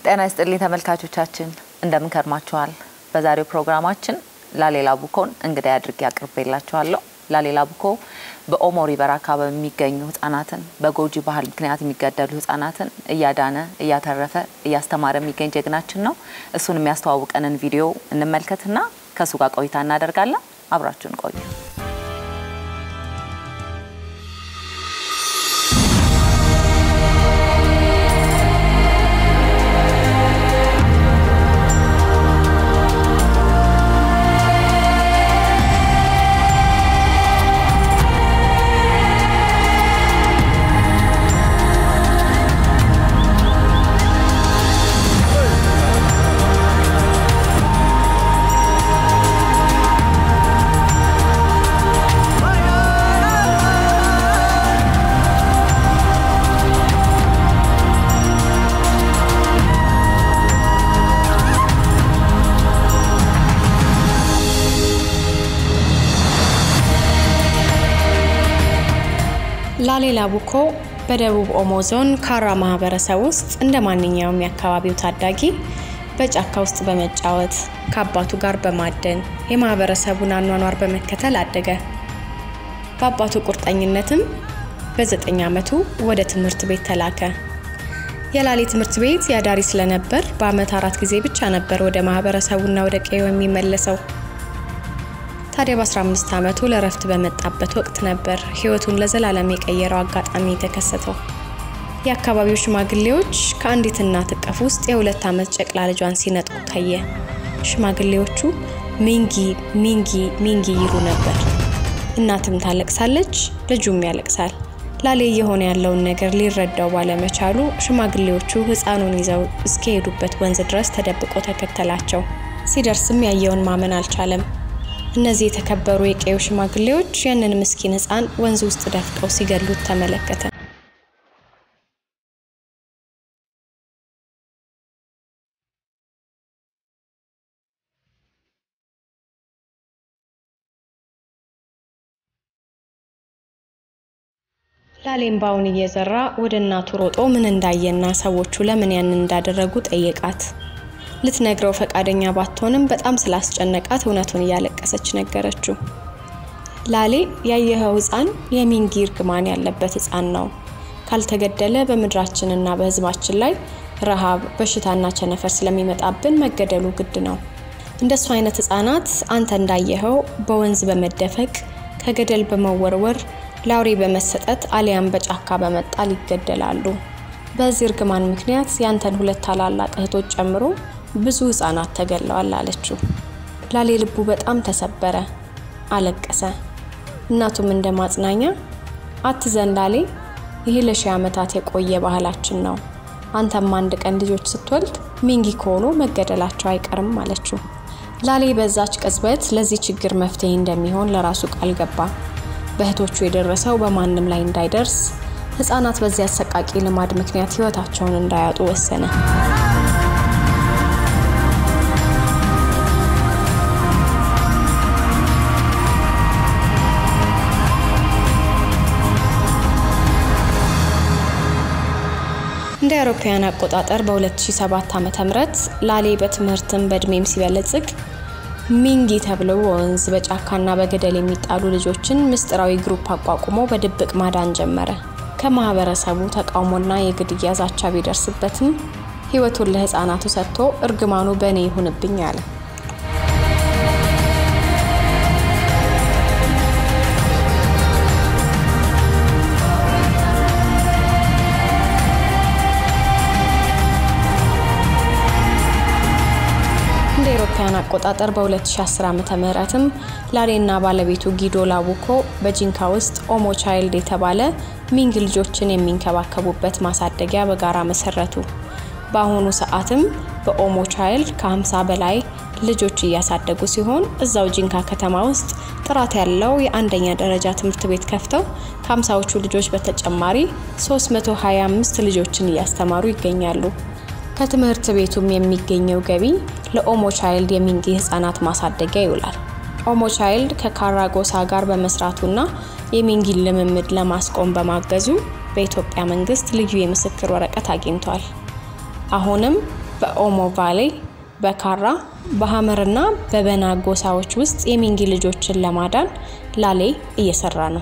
ጤና ይስጥልኝ ተመልካቾቻችን፣ እንደምን ከርማችኋል? በዛሬው ፕሮግራማችን ላሌላ ቡኮን እንግዳ አድርጌ አቅርቤላችኋለሁ። ላሌላ ቡኮ በኦሞ ሪቨር አካባቢ የሚገኙ ህጻናትን በጎጂ ባህል ምክንያት የሚገደሉ ህጻናትን እያዳነ እያተረፈ እያስተማረ የሚገኝ ጀግናችን ነው። እሱን የሚያስተዋውቀንን ቪዲዮ እንመልከትና ከእሱ ጋር ቆይታ እናደርጋለን። አብራችሁን ቆዩ። ላሌላ ቡኮ በደቡብ ኦሞ ዞን ካራ ማህበረሰብ ውስጥ እንደ ማንኛውም የአካባቢው ታዳጊ በጫካ ውስጥ በመጫወት ከአባቱ ጋር በማደን የማህበረሰቡን አኗኗር በመከተል አደገ። በአባቱ ቁርጠኝነትም በዘጠኝ ዓመቱ ወደ ትምህርት ቤት ተላከ። የላሌ ትምህርት ቤት ያዳሪ ስለነበር በአመት አራት ጊዜ ብቻ ነበር ወደ ማህበረሰቡና ወደ ቀዬው የሚመለሰው። ታዲያ በ15 ዓመቱ ለረፍት በመጣበት ወቅት ነበር ህይወቱን ለዘላለም የቀየረው አጋጣሚ የተከሰተው። የአካባቢው ሽማግሌዎች ከአንዲት እናት እቅፍ ውስጥ የሁለት ዓመት ጨቅላ ልጇን ሲነጥቁ ታየ። ሽማግሌዎቹ ሚንጊ ሚንጊ ሚንጊ ይሉ ነበር። እናትም ታለቅሳለች፣ ልጁም ያለቅሳል። ላሌ እየሆነ ያለውን ነገር ሊረዳው ባለመቻሉ ሽማግሌዎቹ ህፃኑን ይዘው እስከሄዱበት ወንዝ ድረስ ተደብቆ ተከተላቸው። ሲደርስም ያየውን ማመን አልቻለም። እነዚህ የተከበሩ የቀዩ ሽማግሌዎች ያንን ምስኪን ህፃን ወንዝ ውስጥ ደፍቀው ሲገሉት ተመለከተ። ላሌም ባውን እየዘራ ወደ እናቱ ሮጦ ምን እንዳየና ሰዎቹ ለምን ያንን እንዳደረጉ ጠየቃት። ልትነግረው ፈቃደኛ ባትሆንም በጣም ስላስጨነቃት እውነቱን እያለቀሰች ነገረችው። ላሌ ያየኸው ህፃን የሚንጊ እርግማን ያለበት ህፃን ነው። ካልተገደለ በምድራችንና በህዝባችን ላይ ረሃብ፣ በሽታና ቸነፈር ስለሚመጣብን መገደሉ ግድ ነው። እንደሱ አይነት ህፃናት አንተ እንዳየኸው በወንዝ በመደፈቅ ከገደል በመወርወር ለአውሬ በመሰጠት አሊያም በጫካ በመጣል ይገደላሉ። በዚህ እርግማን ምክንያት ያንተን ሁለት ታላላቅ እህቶች ጨምሮ ብዙ ህፃናት ተገለዋል አለችው። ላሌ ልቡ በጣም ተሰበረ፣ አለቀሰ። እናቱም እንደ ማጽናኛ አትዘን ላሌ፣ ይህ ለሺህ ዓመታት የቆየ ባህላችን ነው። አንተም አንድ ቀን ልጆች ስትወልድ ሚንጊ ከሆኑ መገደላቸው አይቀርም አለችው። ላሌ በዛች ቅጽበት ለዚህ ችግር መፍትሄ እንደሚሆን ለራሱ ቃል ገባ። በእህቶቹ የደረሰው በማንም ላይ እንዳይደርስ፣ ህፃናት በዚህ አሰቃቂ ልማድ ምክንያት ህይወታቸውን እንዳያጡ ወሰነ። እንደ አውሮፓውያን አቆጣጠር በ2007 ዓ.ም ላሌ በትምህርትም በእድሜም ሲበለጽግ ሚንጊ ተብሎ በወንዝ በጫካና በገደል የሚጣሉ ልጆችን ምስጢራዊ ግሩፕ አቋቁሞ በድብቅ ማዳን ጀመረ። ከማህበረሰቡ ተቃውሞና የግድያ ዛቻ ቢደርስበትም ህይወቱን ለህፃናቱ ሰጥቶ እርግማኑ በእኔ ይሁንብኝ አለ። እንደ አውሮፓውያን አቆጣጠር በ2010 ዓመተ ምህረትም ላሌና ባለቤቱ ጊዶ ላቡኮ በጂንካ ውስጥ ኦሞ ቻይልድ የተባለ ሚንግ ልጆችን የሚንከባከቡበት ማሳደጊያ በጋራ መሰረቱ። በአሁኑ ሰዓትም በኦሞ ቻይልድ ከ50 በላይ ልጆች እያሳደጉ ሲሆን እዛው ጂንካ ከተማ ውስጥ ጥራት ያለው የአንደኛ ደረጃ ትምህርት ቤት ከፍተው ከ50ዎቹ ልጆች በተጨማሪ 325 ልጆችን እያስተማሩ ይገኛሉ። ከትምህርት ቤቱም የሚገኘው ገቢ ለኦሞ ቻይልድ የሚንጊ ህጻናት ማሳደጊያ ይውላል። ኦሞ ቻይልድ ከካራ ጎሳ ጋር በመስራቱና የሚንጊን ልምምድ ለማስቆም በማገዙ በኢትዮጵያ መንግስት ልዩ የምስክር ወረቀት አግኝቷል። አሁንም በኦሞ ቫሌ፣ በካራ፣ በሀመርና በበና ጎሳዎች ውስጥ የሚንጊ ልጆችን ለማዳን ላሌ እየሰራ ነው።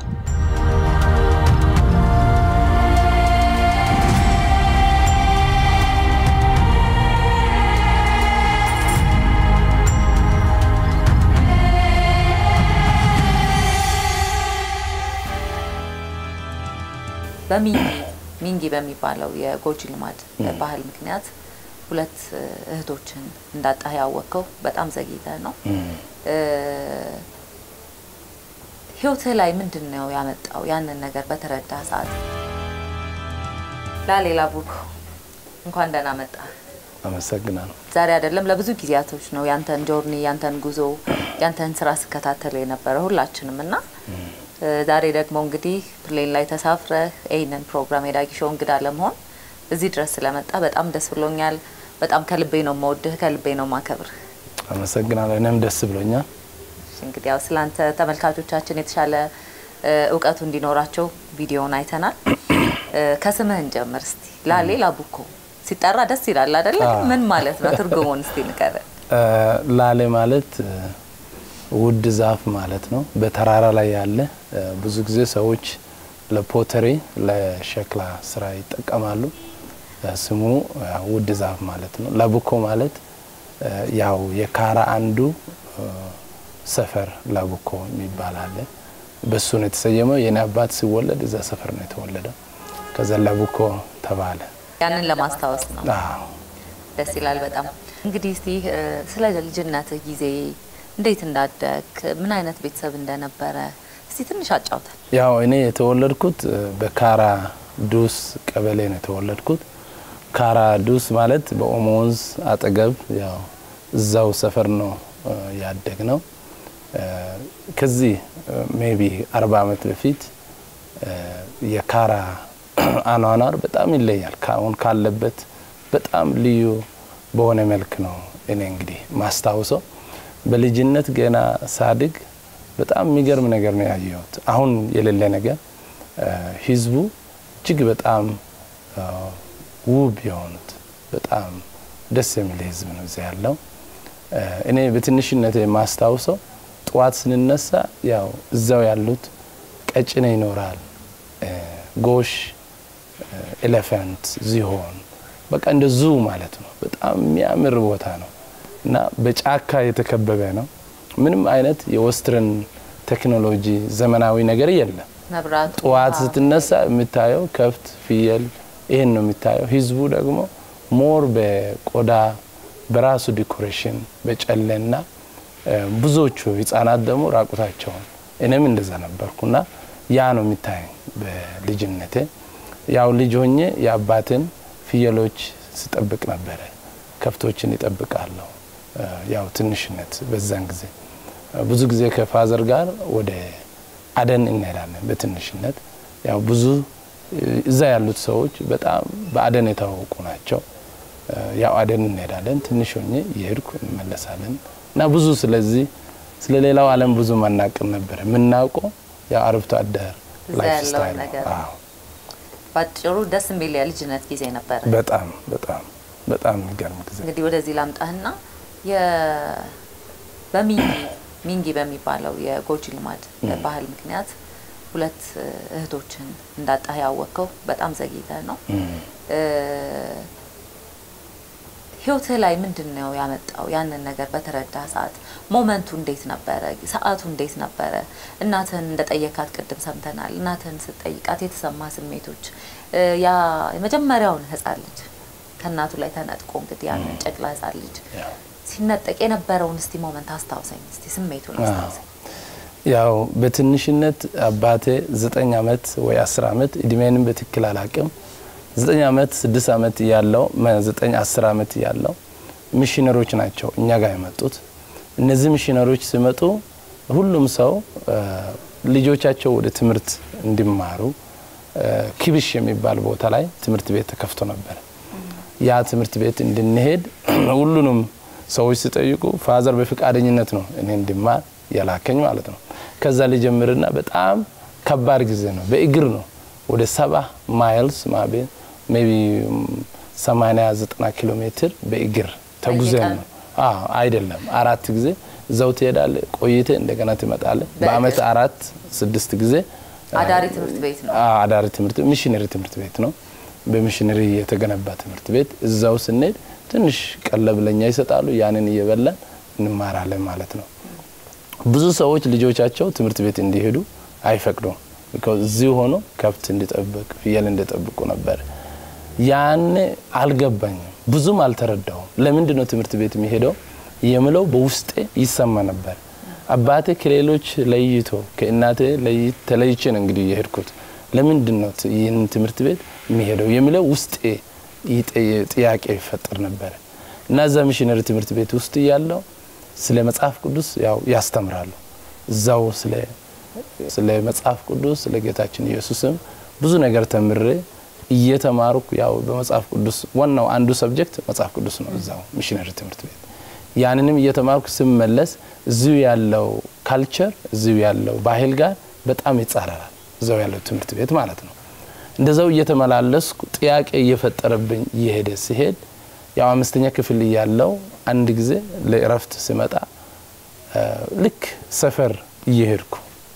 በሚንጊ ሚንጊ በሚባለው የጎጂ ልማድ ባህል ምክንያት ሁለት እህቶችን እንዳጣህ ያወቅከው በጣም ዘግይተህ ነው። ህይወትህ ላይ ምንድን ነው ያመጣው ያንን ነገር በተረዳ ሰዓት? ላሌላ ቡኮ እንኳን ደህና መጣህ። አመሰግናለሁ። ዛሬ አይደለም ለብዙ ጊዜያቶች ነው ያንተን ጆርኒ ያንተን ጉዞ ያንተን ስራ ስከታተል የነበረ ሁላችንም እና ዛሬ ደግሞ እንግዲህ ፕሌን ላይ ተሳፍረህ ይህንን ፕሮግራም የዳጊ ሾው እንግዳ ለመሆን እዚህ ድረስ ስለመጣ በጣም ደስ ብሎኛል። በጣም ከልቤ ነው መወድህ፣ ከልቤ ነው ማከብርህ። አመሰግናለሁ። እኔም ደስ ብሎኛል። እንግዲህ ያው ስላንተ ተመልካቾቻችን የተሻለ እውቀቱ እንዲኖራቸው ቪዲዮውን አይተናል። ከስምህን ጀምር እስቲ። ላሌ ላቡኮ ሲጠራ ደስ ይላል አይደለ? ምን ማለት ነው? ትርጉሙን እስቲ ንገረን። ላሌ ማለት ውድ ዛፍ ማለት ነው። በተራራ ላይ ያለ ብዙ ጊዜ ሰዎች ለፖተሪ ለሸክላ ስራ ይጠቀማሉ። ስሙ ውድ ዛፍ ማለት ነው። ላቡኮ ማለት ያው የካራ አንዱ ሰፈር ላቡኮ የሚባል አለ። በሱ ነው የተሰየመው። የኔ አባት ሲወለድ እዛ ሰፈር ነው የተወለደው። ከዛ ላቡኮ ተባለ። ያንን ለማስታወስ ነው። ደስ ይላል በጣም። እንግዲህ እስቲ ስለ ልጅነትህ ጊዜ እንዴት እንዳደግ ምን አይነት ቤተሰብ እንደነበረ እስቲ ትንሽ አጫውተን። ያው እኔ የተወለድኩት በካራ ዱስ ቀበሌ ነው የተወለድኩት። ካራ ዱስ ማለት በኦሞ ወንዝ አጠገብ ያው እዛው ሰፈር ነው ያደግ ነው። ከዚህ ሜቢ አርባ ዓመት በፊት የካራ አኗኗር በጣም ይለያል። አሁን ካለበት በጣም ልዩ በሆነ መልክ ነው እኔ እንግዲህ ማስታውሰው። በልጅነት ገና ሳድግ በጣም የሚገርም ነገር ነው ያየሁት። አሁን የሌለ ነገር ህዝቡ እጅግ በጣም ውብ የሆኑት በጣም ደስ የሚል ህዝብ ነው እዚያ ያለው። እኔ በትንሽነት የማስታውሰው ጠዋት ስንነሳ ያው እዛው ያሉት ቀጭኔ ይኖራል፣ ጎሽ፣ ኤሌፋንት፣ ዝሆን በቃ እንደ ዙ ማለት ነው። በጣም የሚያምር ቦታ ነው እና በጫካ የተከበበ ነው። ምንም አይነት የወስትርን ቴክኖሎጂ ዘመናዊ ነገር የለም። መብራቱ ጠዋት ስትነሳ የምታየው ከብት፣ ፍየል ይህን ነው የሚታየው። ህዝቡ ደግሞ ሞር በቆዳ በራሱ ዲኮሬሽን በጨለና ብዙዎቹ ህጻናት ደግሞ ራቁታቸውን እኔም እንደዛ ነበርኩና ያ ነው የሚታየኝ በልጅነቴ። ያው ልጅ ሆኜ የአባትን ፍየሎች ስጠብቅ ነበረ። ከብቶችን ይጠብቃለሁ። ያው ትንሽነት በዛን ጊዜ ብዙ ጊዜ ከፋዘር ጋር ወደ አደን እንሄዳለን። በትንሽነት ያው ብዙ እዛ ያሉት ሰዎች በጣም በአደን የታወቁ ናቸው። ያው አደን እንሄዳለን። ትንሽ ሆኜ እየሄድኩ እንመለሳለን እና ብዙ ስለዚህ ስለ ሌላው ዓለም ብዙ ማናቅም ነበረ። የምናውቀው ያው አርብቶ አደር እዛ ላይፍ ያለውን ስታይል ነገር ነው። ነው። አዎ ባጭሩ ደስ የሚል የልጅነት ጊዜ ነበረ። በጣም በጣም በጣም የሚገርም ጊዜ እንግዲህ ወደዚህ ላምጣህና የ- በሚንጊ ሚንጊ በሚባለው የጎጂ ልማድ ባህል ምክንያት ሁለት እህቶችን እንዳጣህ ያወቅከው በጣም ዘግይተህ ነው። እ፣ ህይወትህ ላይ ምንድን ነው ያመጣው ያንን ነገር በተረዳ ሰዓት? ሞመንቱ እንዴት ነበረ? ሰዓቱ እንዴት ነበረ? እናትህን እንደጠየካት ቅድም ሰምተናል። እናትህን ስትጠይቃት የተሰማ ስሜቶች እ፣ ያ የመጀመሪያውን ህፃን ልጅ ከእናቱ ላይ ተነጥቆ እንግዲህ ያንን ጨቅላ ህፃን ልጅ ያው ሲነጠቅ የነበረውን እስቲ ሞመንት አስታውሰኝ፣ እስቲ ስሜቱን አስታውሰኝ። ያው በትንሽነት አባቴ ዘጠኝ አመት ወይ አስር አመት እድሜንም በትክክል አላቅም። ዘጠኝ አመት ስድስት አመት እያለው መ- ዘጠኝ አስር አመት እያለው ሚሽነሮች ናቸው እኛ ጋር የመጡት። እነዚህ ሚሽነሮች ሲመጡ ሁሉም ሰው እ፣ ልጆቻቸው ወደ ትምህርት እንዲማሩ እ፣ ኪብሽ የሚባል ቦታ ላይ ትምህርት ቤት ተከፍቶ ነበር። ያ ትምህርት ቤት እንድንሄድ ሁሉንም ሰዎች ሲጠይቁ ፋዘር በፈቃደኝነት ነው እኔ እንድማር የላከኝ ማለት ነው። ከዛ ሊጀምርና በጣም ከባድ ጊዜ ነው። በእግር ነው ወደ ሰባ ማይልስ ሜቢ 80 90 ኪሎ ሜትር በእግር ተጉዘን በየቀኑ? ነው። አዎ አይደለም፣ አራት ጊዜ እዛው ትሄዳለ፣ ቆይተ እንደገና ትመጣለ። በአመት አራት ስድስት ጊዜ አዳሪ ትምህርት ቤት ነው። አዎ፣ አዳሪ ትምህርት ሚሽነሪ ትምህርት ቤት ነው። በሚሽነሪ የተገነባ ትምህርት ቤት እዛው ስንሄድ ትንሽ ቀለብ ለኛ ይሰጣሉ። ያንን እየበላን እንማራለን ማለት ነው። ብዙ ሰዎች ልጆቻቸው ትምህርት ቤት እንዲሄዱ አይፈቅዱም። ቢኮዝ እዚሁ ሆኖ ከብት እንዲጠብቅ ፍየል እንዲጠብቁ ነበር። ያን አልገባኝም፣ ብዙም አልተረዳውም። ለምንድን ነው ትምህርት ቤት የሚሄደው የምለው በውስጤ ይሰማ ነበር። አባቴ ከሌሎች ለይቶ ከእናቴ ለይ- ተለይቼ ነው እንግዲህ የሄድኩት። ለምንድን ነው ት- ይህን ትምህርት ቤት የሚሄደው የሚለው ውስጤ ይጠ- ጥያቄ ይፈጠር ነበር እና እዛ ሚሽነሪ ትምህርት ቤት ውስጥ እያለው ስለ መጽሐፍ ቅዱስ ያው ያስተምራሉ። እዛው ስለ ስለ መጽሐፍ ቅዱስ ስለ ጌታችን ኢየሱስም ብዙ ነገር ተምሬ እየተማርኩ ያው በመጽሐፍ ቅዱስ ዋናው አንዱ ሰብጀክት መጽሐፍ ቅዱስ ነው እዛው ሚሽነሪ ትምህርት ቤት ያንንም እየተማርኩ ስመለስ እዚሁ ያለው ካልቸር እዚሁ ያለው ባህል ጋር በጣም ይጻረራል። እዛው ያለው ትምህርት ቤት ማለት ነው። እንደዛው እየተመላለስኩ ጥያቄ እየፈጠረብኝ እየሄደ ሲሄድ ያው አምስተኛ ክፍል እያለው አንድ ጊዜ ለእረፍት ስመጣ እ ልክ ሰፈር እየሄድኩ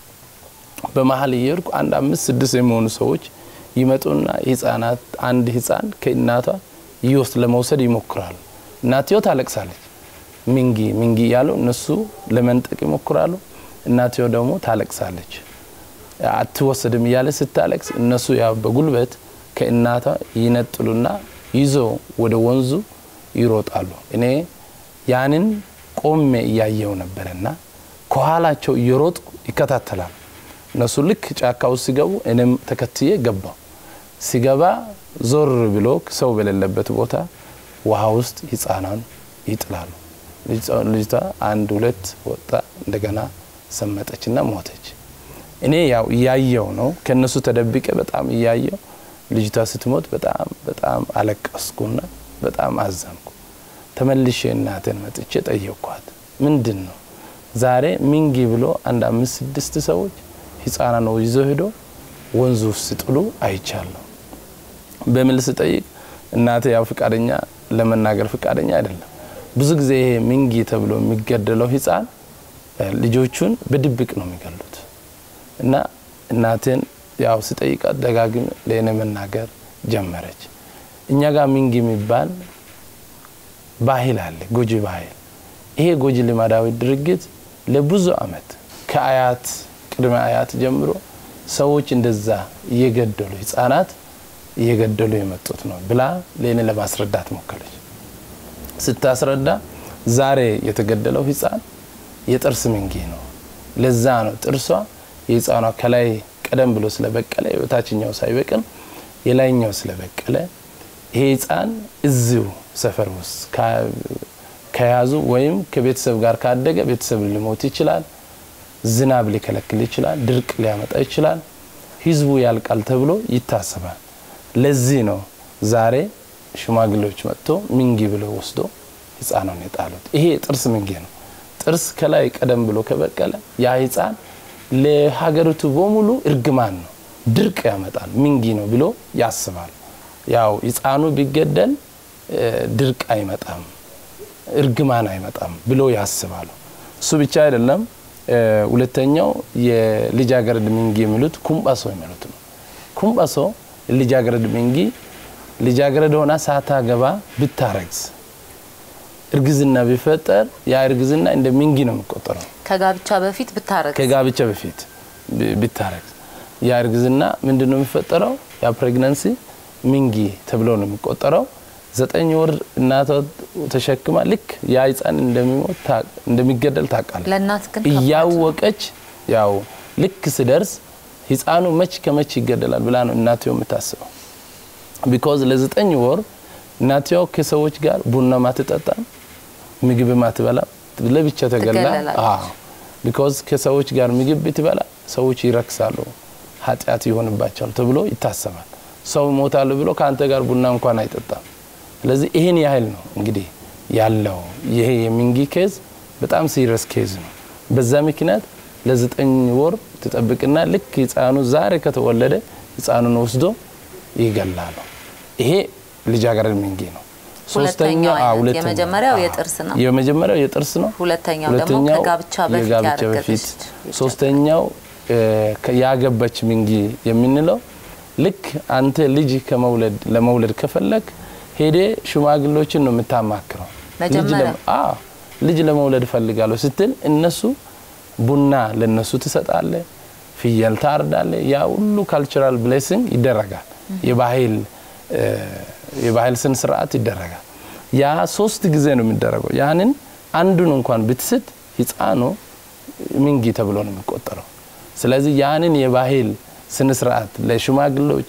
በመሀል እየሄድኩ አንድ አምስት ስድስት የሚሆኑ ሰዎች ይመጡና ህጻናት አንድ ህጻን ከእናቷ ይወስድ ለመውሰድ ይሞክራሉ። እናትየው ታለቅሳለች። ሚንጊ ሚንጊ እያሉ እነሱ ለመንጠቅ ይሞክራሉ። እናትየው ደግሞ ታለቅሳለች። አትወሰድም እያለ ስታለቅስ እነሱ ያው በጉልበት ከእናቷ ይነጥሉና ይዞ ወደ ወንዙ ይሮጣሉ። እኔ ያንን ቆሜ እያየው ነበረና ከኋላቸው እየሮጥኩ ይከታተላል። እነሱ ልክ ጫካ ውስጥ ሲገቡ እኔም ተከትዬ ገባው። ሲገባ ዞር ብሎ ሰው በሌለበት ቦታ ውሃ ውስጥ ህፃናን ይጥላሉ። ልጅቷ አንድ ሁለት ወጣ፣ እንደገና ሰመጠችና ሞተች። እኔ ያው እያየው ነው ከነሱ ተደብቄ በጣም እያየው ልጅቷ ስትሞት በጣም በጣም አለቀስኩና በጣም አዘንኩ። ተመልሼ እናቴን መጥቼ ጠየቅኳት። ምንድን ነው ዛሬ ሚንጊ ብሎ አንድ አምስት ስድስት ሰዎች ህፃናን ነው ይዞ ሄዶ ወንዙ ውስጥ ሲጥሉ አይቻለሁ። በምን ስጠይቅ እናቴ ያው ፍቃደኛ ለመናገር ፍቃደኛ አይደለም። ብዙ ጊዜ ይሄ ሚንጊ ተብሎ የሚገደለው ህፃን ልጆቹን በድብቅ ነው የሚገሉት እና እናቴን ያው ስጠይቃት ደጋግም ለእኔ መናገር ጀመረች። እኛ ጋር ሚንጊ የሚባል ባህል አለ፣ ጎጂ ባህል። ይሄ ጎጂ ልማዳዊ ድርጊት ለብዙ አመት ከአያት ቅድመ አያት ጀምሮ ሰዎች እንደዛ እየገደሉ ህጻናት እየገደሉ የመጡት ነው ብላ ለእኔ ለማስረዳት ሞከረች። ስታስረዳ ዛሬ የተገደለው ህፃን የጥርስ ሚንጊ ነው። ለዛ ነው ጥርሷ የህፃኗ ከላይ ቀደም ብሎ ስለበቀለ የበታችኛው ሳይበቅል የላይኛው ስለበቀለ ይሄ ህፃን እዚሁ ሰፈር ውስጥ ከያዙ ወይም ከቤተሰብ ጋር ካደገ ቤተሰብ ሊሞት ይችላል። ዝናብ ሊከለክል ይችላል። ድርቅ ሊያመጣ ይችላል። ህዝቡ ያልቃል ተብሎ ይታሰባል። ለዚህ ነው ዛሬ ሽማግሌዎች መጥቶ ሚንጊ ብለው ወስዶ ህፃኗን የጣሉት። ይሄ ጥርስ ሚንጊ ነው። ጥርስ ከላይ ቀደም ብሎ ከበቀለ ያ ህፃን ለሀገሪቱ በሙሉ እርግማን ነው፣ ድርቅ ያመጣል፣ ሚንጊ ነው ብሎ ያስባል። ያው ህፃኑ ቢገደል ድርቅ አይመጣም፣ እርግማን አይመጣም ብሎ ያስባሉ። እሱ ብቻ አይደለም። ሁለተኛው የልጃገረድ ሚንጊ የሚሉት ኩምባሶ የሚሉት ነው። ኩምባሶ ልጃገረድ ሚንጊ ልጃገረድ ሆና ሳታገባ ብታረግዝ እርግዝና ቢፈጠር ያ እርግዝና እንደ ሚንጊ ነው የሚቆጠረው። ከጋብቻ በፊት ብታረግ ከጋብቻ በፊት ቢታረግዝ ያ እርግዝና ምንድን ነው የሚፈጠረው? ያ ፕሬግናንሲ ሚንጊ ተብሎ ነው የሚቆጠረው። ዘጠኝ ወር እናቷ ተሸክማ ልክ ያ ህፃን እንደሚሞት እንደሚገደል ታውቃለች። ለእናት ግን እያወቀች ያው ልክ ስደርስ ህፃኑ መች ከመች ይገደላል ብላ ነው እናትየው የምታስበው። ቢኮዝ ለዘጠኝ ወር እናትየው ከሰዎች ጋር ቡና ማትጠጣም ምግብ ማትበላ ለብቻ ተገላ። ትገለላለች። አዎ ቢኮዝ ከሰዎች ጋር ምግብ ብትበላ ሰዎች ይረክሳሉ፣ ኃጢአት ይሆንባቸዋል ተብሎ ይታሰባል። ሰው ይሞታል ብሎ ከአንተ ጋር ቡና እንኳን አይጠጣም። ስለዚህ ይህን ያህል ነው እንግዲህ ያለው ይሄ የሚንጊ ኬዝ በጣም ሲሪየስ ኬዝ ነው። በዛ ምክንያት ለዘጠኝ ወር ትጠብቅና ልክ ህፃኑ ዛሬ ከተወለደ ህፃኑን ወስዶ ይገላሉ። ይሄ ልጃገረድ ሚንጊ ነው። ሁለተኛው አዎ፣ አይነት ሁለተኛው፣ የመጀመሪያው አዎ። የጥርስ ነው። የመጀመሪያው የጥርስ ነው። ሁለተኛው ደግሞ ሁለተኛው ከጋብቻ በፊት የጋብቻ ያረገዘች በፊት፣ ልጅ። ሶስተኛው እ፣ ከ- ያገባች ሚንጊ የምንለው ልክ አንተ ልጅ ከመውለድ ለመውለድ ከፈለግ ሄዴ ሽማግሌዎችን ነው የምታማክረው። ልጅ መጀመሪያ? ለም- አዎ ልጅ ለመውለድ እፈልጋለሁ ስትል እነሱ ቡና ለነሱ ትሰጣለ፣ ፍየል ታርዳለ። ያ ሁሉ ካልቸራል ብሌሲንግ ይደረጋል። የባህል እ፣ የባህል ስነ ስርዓት ይደረጋል። ያ ሶስት ጊዜ ነው የሚደረገው። ያንን አንዱን እንኳን ብትስት ህፃኑ ሚንጊ ተብሎ ነው የሚቆጠረው። ስለዚህ ያንን የባህል ስነ ስርዓት ለሽማግሌዎች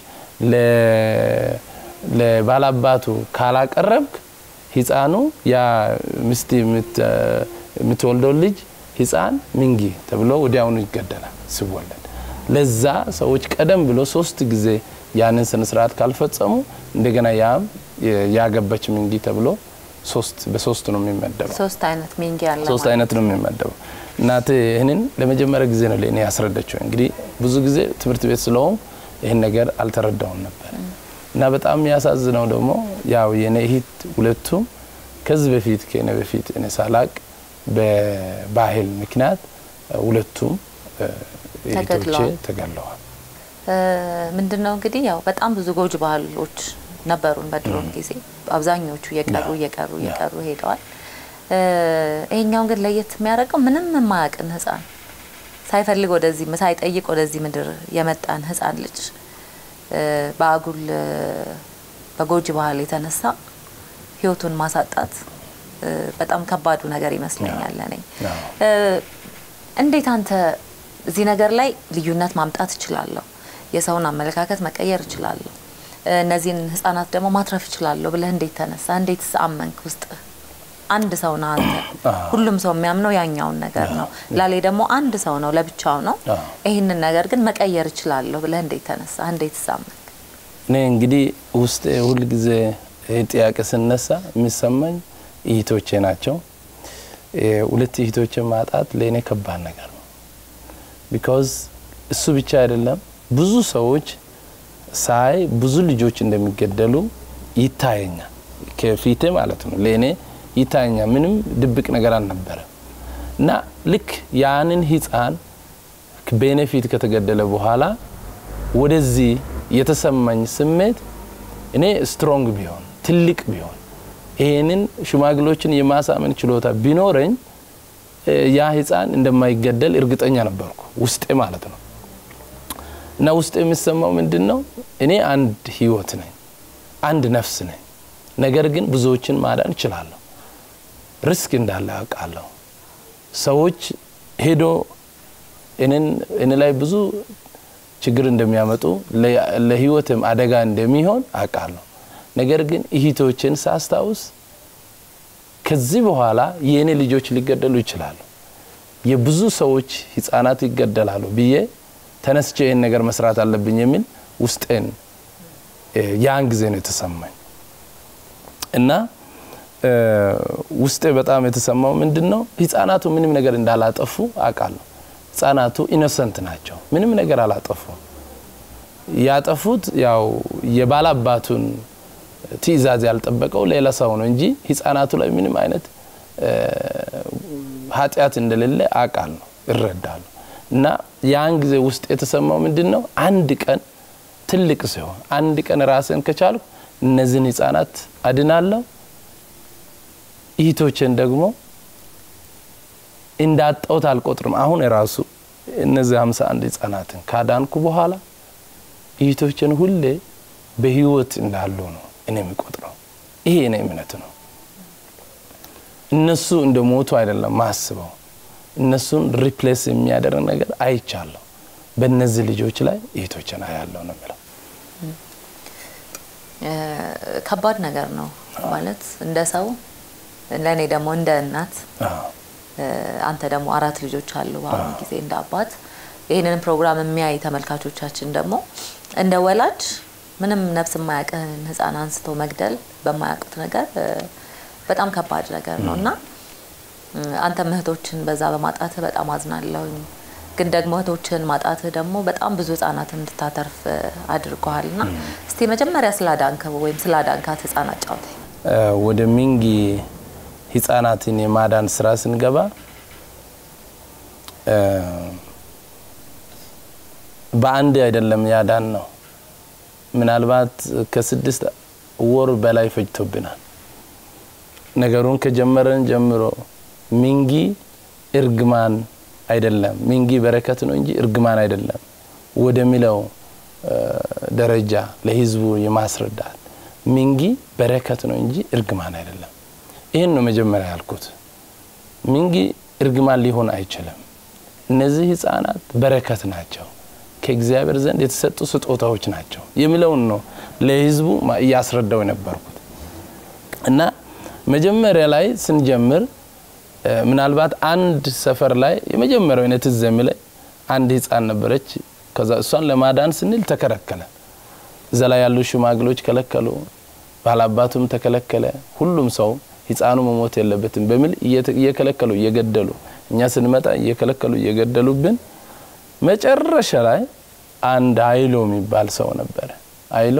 ለ- ለባላባቱ ካላቀረብክ ህፃኑ ያ ሚስት የምት- የምትወልደው ልጅ ህፃን ሚንጊ ተብሎ ወዲያውኑ ይገደላል ሲወለድ። ለዛ ሰዎች ቀደም ብሎ ሶስት ጊዜ ያንን ስነ ስርዓት ካልፈጸሙ እንደገና ያም ያገባች ሚንጊ ተብሎ ሶስት በሶስት ነው የሚመደበው። ሶስት አይነት ሚንጊ አለ ሶስት ማለት አይነት ነው የሚመደበው። እናቴ ይህንን ለመጀመሪያ ጊዜ ነው ለእኔ ያስረዳቸው። እንግዲህ ብዙ ጊዜ ትምህርት ቤት ስለሆን ይህን ነገር አልተረዳውም ነበር እና በጣም የሚያሳዝነው ደግሞ ያው የኔ እህት ሁለቱም ከዚህ በፊት ከእኔ በፊት እኔ ሳላቅ በባህል ምክንያት ሁለቱም እ፣ እህቶቼ ተገድለዋል። ተገድለዋል። ምንድን ነው እንግዲህ ያው በጣም ብዙ ጎጅ ባህሎች ነበሩን በድሮም ጊዜ አብዛኞቹ እየቀሩ ያ፣ እየቀሩ ያ። እየቀሩ ሄደዋል። እ፣ ይሄኛውን ግን ለየት የሚያደርገው ምንም የማያውቅን ህፃን ሳይፈልግ ወደዚህ ሳይጠይቅ ወደዚህ ምድር የመጣን ህፃን ልጅ እ፣ በአጉል እ፣ በጎጅ ባህል የተነሳ ህይወቱን ማሳጣት እ፣ በጣም ከባዱ ነገር ይመስለኛል እኔ ያ። እ፣ እንዴት አንተ እዚህ ነገር ላይ ልዩነት ማምጣት እችላለሁ፣ የሰውን አመለካከት መቀየር እችላለሁ፣ እ፣ እነዚህን ህጻናት ደግሞ ማትረፍ እችላለሁ ብለህ እንዴት ተነሳ? እንዴት አመንክ? ውስጥ አንድ ሰው ነው አንተ። አዎ። ሁሉም ሰው የሚያምነው ያኛውን ነገር ነው። ላሌ ደግሞ አንድ ሰው ነው፣ ለብቻው ነው። አዎ። ይህንን ነገር ግን መቀየር እችላለሁ ብለህ እንዴት ተነሳ? እንዴት አመንክ? እኔ እንግዲህ ውስጤ ሁል ጊዜ ይህ ጥያቄ ስነሳ የሚሰማኝ እህቶቼ ናቸው። እ፣ ሁለት እህቶቼ ማጣት ለእኔ ከባድ ነገር ነው። ቢካዝ እሱ ብቻ አይደለም ብዙ ሰዎች ሳይ ብዙ ልጆች እንደሚገደሉ ይታየኛል፣ ከፊቴ ማለት ነው። ለእኔ ይታየኛል። ምንም ድብቅ ነገር አልነበረም እና ልክ ያንን ህፃን ቤኔፊት ከተገደለ በኋላ ወደዚህ የተሰማኝ ስሜት እኔ ስትሮንግ ቢሆን ትልቅ ቢሆን ይሄንን ሽማግሌዎችን የማሳመን ችሎታ ቢኖረኝ እ፣ ያ ህፃን እንደማይገደል እርግጠኛ ነበርኩ ውስጤ ማለት ነው። እና ውስጤ የሚሰማው ምንድን ነው? እኔ አንድ ህይወት ነኝ፣ አንድ ነፍስ ነኝ። ነገር ግን ብዙዎችን ማዳን እችላለሁ። ሪስክ እንዳለ ያውቃለሁ። ሰዎች ሄዶ እኔን እኔ ላይ ብዙ ችግር እንደሚያመጡ ለ- ለህይወትም አደጋ እንደሚሆን አውቃለሁ። ነገር ግን እህቶችን ሳስታውስ ከዚህ በኋላ የእኔ ልጆች ሊገደሉ ይችላሉ፣ የብዙ ሰዎች ህፃናት ይገደላሉ ብዬ ተነስቼ ይህን ነገር መስራት አለብኝ የሚል ውስጤን እ፣ ያን ጊዜ ነው የተሰማኝ እና እ፣ ውስጤ በጣም የተሰማው ምንድን ነው ህፃናቱ ምንም ነገር እንዳላጠፉ አውቃለሁ። ህፃናቱ ኢኖሰንት ናቸው፣ ምንም ነገር አላጠፉም። ያጠፉት ያው የባላባቱን ትዕዛዝ ያልጠበቀው ሌላ ሰው ነው እንጂ ህፃናቱ ላይ ምንም አይነት እ፣ ኃጢአት እንደሌለ አውቃለሁ፣ እረዳለሁ። እና ያን ጊዜ ውስጥ የተሰማው ምንድን ነው አንድ ቀን ትልቅ ሲሆን አንድ ቀን ራስን ከቻልኩ እነዚህን ህፃናት አድናለሁ፣ እህቶችን ደግሞ እንዳጣሁት አልቆጥርም። አሁን የራሱ እነዚህ 51 ህጻናትን ካዳንኩ በኋላ እህቶችን ሁሌ በህይወት እንዳሉ ነው እኔ የሚቆጥረው። ይሄ እኔ እምነት ነው። እነሱ እንደ ሞቱ አይደለም ማስበው፣ እነሱን ሪፕሌስ የሚያደርግ ነገር አይቻለሁ። በእነዚህ ልጆች ላይ እህቶችን አያለሁ ነው የምለው። እ፣ ከባድ ነገር ነው ማለት እንደ ሰው ለእኔ ደግሞ እንደ እናት አዎ። እ፣ አንተ ደግሞ አራት ልጆች አሉ በአሁኑ ጊዜ እንደ አባት ይህንን ፕሮግራም የሚያይ ተመልካቾቻችን ደግሞ እንደ ወላጅ ምንም ነፍስ የማያውቅህን ህፃን አንስቶ መግደል በማያውቁት ነገር እ፣ በጣም ከባድ ነገር ነው እና እ፣ አንተም እህቶችን በዛ በማጣት በጣም አዝናለሁኝ። ግን ደግሞ እህቶችህን ማጣትህ ደግሞ በጣም ብዙ ህጻናትን እንድታተርፍ አድርገዋል እና እስቲ መጀመሪያ ስላዳንከው ወይም ስላዳንካት ህጻናት ጫውተኝ። ወደ ሚንጊ ህጻናትን የማዳን ስራ ስንገባ በአንድ አይደለም ያዳን ነው። ምናልባት ከስድስት ወር በላይ ፈጅቶብናል። ነገሩን ከጀመረን ጀምሮ ሚንጊ እርግማን አይደለም፣ ሚንጊ በረከት ነው እንጂ እርግማን አይደለም ወደሚለው ደረጃ ለህዝቡ የማስረዳት ሚንጊ በረከት ነው እንጂ እርግማን አይደለም። ይህን ነው መጀመሪያ ያልኩት። ሚንጊ እርግማን ሊሆን አይችልም። እነዚህ ህጻናት በረከት ናቸው፣ ከእግዚአብሔር ዘንድ የተሰጡ ስጦታዎች ናቸው የሚለውን ነው ለህዝቡ እያስረዳው የነበርኩት እና መጀመሪያ ላይ ስንጀምር ምናልባት አንድ ሰፈር ላይ የመጀመሪያው አይነት ትዝ የሚለኝ አንድ ህፃን ነበረች። ከዛ እሷን ለማዳን ስንል ተከለከለ። እዛ ላይ ያሉ ሽማግሎች ከለከሉ፣ ባላባቱም ተከለከለ። ሁሉም ሰው ህፃኑ መሞት የለበትም በሚል እየከለከሉ እየገደሉ እኛ ስንመጣ እየከለከሉ እየገደሉብን መጨረሻ ላይ አንድ አይሎ የሚባል ሰው ነበረ። አይሎ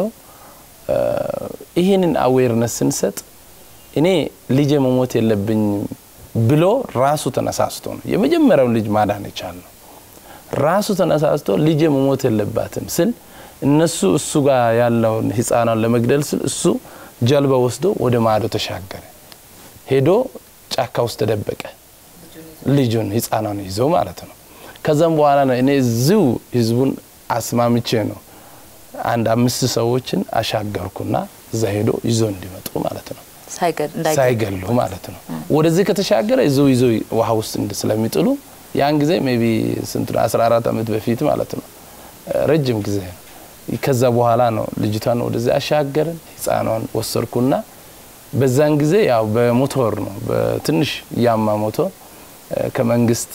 ይህንን አዌርነስ ስንሰጥ እኔ ልጄ መሞት የለብኝም ብሎ ራሱ ተነሳስቶ ነው የመጀመሪያውን ልጅ ማዳን የቻልነው። ራሱ ተነሳስቶ ልጄ መሞት የለባትም ስል እነሱ እሱ ጋር ያለውን ህፃኗን ለመግደል ስል እሱ ጀልባ ወስዶ ወደ ማዶ ተሻገረ። ሄዶ ጫካ ውስጥ ተደበቀ። ልጁን ህፃኗን ይዞ ማለት ነው። ከዛም በኋላ ነው እኔ እዚሁ ህዝቡን አስማምቼ ነው አንድ አምስት ሰዎችን አሻገርኩና እዛ ሄዶ ይዞ እንዲመጡ ማለት ነው ሳይገሉ ማለት ነው። ወደዚህ ከተሻገረ እዚሁ ይዞ ውሃ ውስጥ ስለሚጥሉ ያን ጊዜ ሜቢ ስንት 14 ዓመት በፊት ማለት ነው። ረጅም ጊዜ ነው። ከዛ በኋላ ነው ልጅቷን ወደዚህ አሻገርን። ህፃኗን ወሰድኩና በዛን ጊዜ ያው በሞቶር ነው በትንሽ ያማ ሞቶር ከመንግስት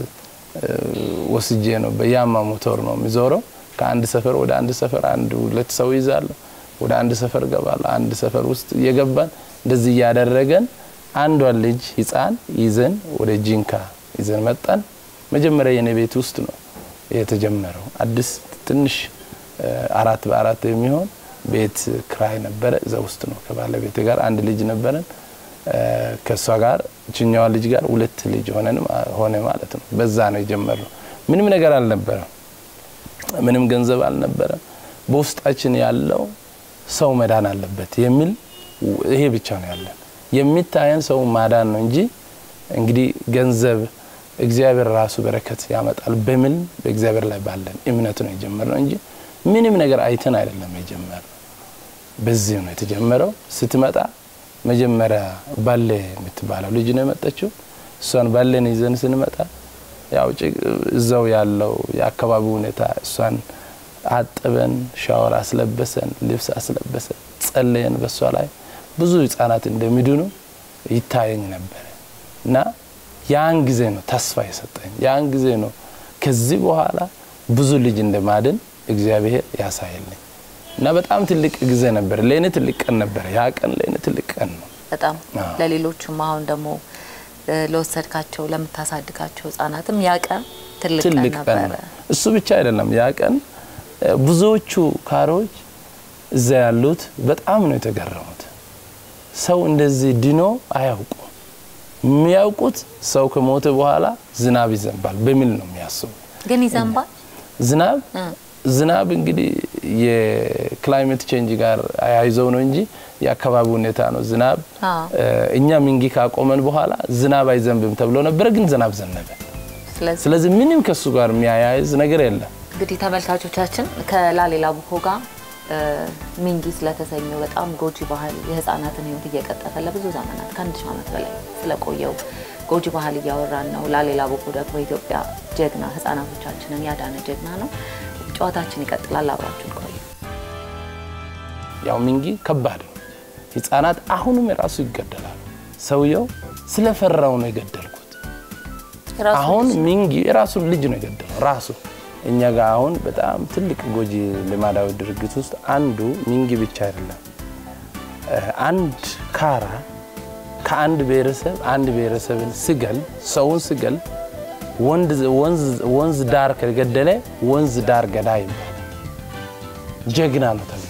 ወስጄ ነው በያማ ሞቶር ነው የሚዞረው። ከአንድ ሰፈር ወደ አንድ ሰፈር አንድ ሁለት ሰው ይዛለሁ። ወደ አንድ ሰፈር ገባለሁ። አንድ ሰፈር ውስጥ እየገባን እንደዚህ እያደረገን አንዷን ልጅ ህፃን ይዘን ወደ ጂንካ ይዘን መጣን። መጀመሪያ የኔ ቤት ውስጥ ነው የተጀመረው። አዲስ ትንሽ አራት በአራት የሚሆን ቤት ክራይ ነበረ። እዛ ውስጥ ነው ከባለቤት ጋር አንድ ልጅ ነበረን። ከእሷ ጋር ችኛዋ ልጅ ጋር ሁለት ልጅ ሆነን ሆነ ማለት ነው። በዛ ነው የጀመረው። ምንም ነገር አልነበረም። ምንም ገንዘብ አልነበረም። በውስጣችን ያለው ሰው መዳን አለበት የሚል ይሄ ብቻ ነው ያለን። የሚታየን ሰው ማዳን ነው እንጂ እንግዲህ ገንዘብ እግዚአብሔር ራሱ በረከት ያመጣል በሚል በእግዚአብሔር ላይ ባለን እምነት ነው የጀመርነው እንጂ ምንም ነገር አይተን አይደለም የጀመርነው። በዚህ ነው የተጀመረው። ስትመጣ መጀመሪያ ባሌ የምትባለው ልጅ ነው የመጣችው። እሷን ባሌን ይዘን ስንመጣ ያው እዛው ያለው የአካባቢው ሁኔታ እሷን አጥበን ሻወር አስለበሰን፣ ልብስ አስለበሰን፣ ጸለየን። በሷ ላይ ብዙ ህጻናት እንደሚድኑ ይታየኝ ነበረ እና ያን ጊዜ ነው ተስፋ የሰጠኝ። ያን ጊዜ ነው ከዚህ በኋላ ብዙ ልጅ እንደማድን እግዚአብሔር ያሳየልኝ እና በጣም ትልቅ ጊዜ ነበር። ለእኔ ትልቅ ቀን ነበረ። ያ ቀን ለእኔ ትልቅ ቀን ነው። በጣም ለሌሎቹም አሁን ደግሞ ለወሰድካቸው ለምታሳድጋቸው ህጻናትም ያ ቀን ትልቅ ቀን ነበረ። እሱ ብቻ አይደለም ያ ቀን ብዙዎቹ ካሮች እዛ ያሉት በጣም ነው የተገረሙት። ሰው እንደዚህ ድኖ አያውቁ። የሚያውቁት ሰው ከሞተ በኋላ ዝናብ ይዘንባል በሚል ነው የሚያስቡ። ግን ይዘንባል ዝናብ ዝናብ እንግዲህ የክላይሜት ቼንጅ ጋር አያይዘው ነው እንጂ የአካባቢ ሁኔታ ነው። ዝናብ እኛ ሚንጊ ካቆመን በኋላ ዝናብ አይዘንብም ተብሎ ነበረ፣ ግን ዝናብ ዘነበ። ስለዚህ ምንም ከሱ ጋር የሚያያይዝ ነገር የለም። እንግዲህ ተመልካቾቻችን ከላሊላ ቡኮ ጋር ሚንጊ ስለተሰኘው በጣም ጎጂ ባህል የህፃናትን ህይወት እየቀጠፈ ለብዙ ዘመናት ከአንድ ሺህ ዓመት በላይ ስለቆየው ጎጂ ባህል እያወራን ነው። ላሊላ ቡኮ ደግሞ የኢትዮጵያ ጀግና ህፃናቶቻችንን ያዳነ ጀግና ነው። ጨዋታችን ይቀጥላል። አብራችሁን ቆዩ። ያው ሚንጊ ከባድ ነው። ህፃናት አሁንም የራሱ ይገደላሉ። ሰውየው ስለፈራው ነው የገደልኩት። አሁን ሚንጊ የራሱን ልጅ ነው የገደለው ራሱ እኛ ጋር አሁን በጣም ትልቅ ጎጂ ልማዳዊ ድርጊት ውስጥ አንዱ ሚንጊ ብቻ አይደለም። አንድ ካራ ከአንድ ብሔረሰብ አንድ ብሔረሰብን ስገል ሰውን ስገል ወንዝ ዳር ከገደለ ወንዝ ዳር ገዳይ ይባላል። ጀግና ነው ተብሎ